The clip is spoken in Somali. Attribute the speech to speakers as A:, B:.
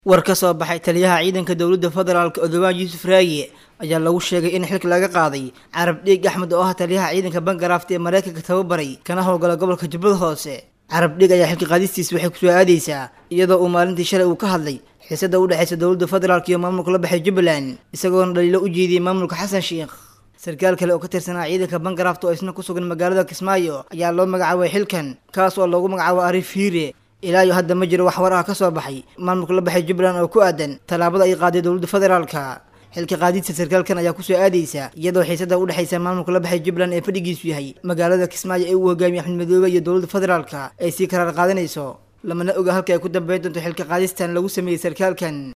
A: war ka soo baxay taliyaha ciidanka dowladda federaalk odowaan yuusuf raaye ayaa lagu sheegay in xilka laga qaaday carab dhiig axmed oo ah taliyaha ciidanka bangarafta ee maraykanka tababaray kana howlgala gobolka jubbada hoose carab dhiig ayaa xilka qaadistiis waxay kusoo aadaysaa iyadoo uu maalintii shalay uu ka hadlay xiisada u dhexaysa dowladda federaalk iyo maamulka la baxay jubbaland isagoona dhaliilo u jeediyey maamulka xasan sheikh sarkaal kale oo ka tirsanaa ciidanka bangarafta oo isna ku sugan magaalada kismaayo ayaa loo magacaabay xilkan kaas oo loogu magacaabo arif hiire ilaa iyo hadda ma jiro wax war ah ka soo baxay maamulka la baxay jubbaland oo ku aadan tallaabada ay qaaday dowladda federaalka xilka qaadidta sarkaalkan ayaa kusoo aadaysa iyadoo xiisada u dhexaysa maamulka la baxay jubbaland ee fadhigiisu yahay magaalada kismaayo ee uu hogaamiye axmed madoobe iyo dowladda federaalka ay sii karaar qaadanayso lamana oga halka ay ku dambeyn doonto xilka qaadistan lagu sameeyey sarkaalkan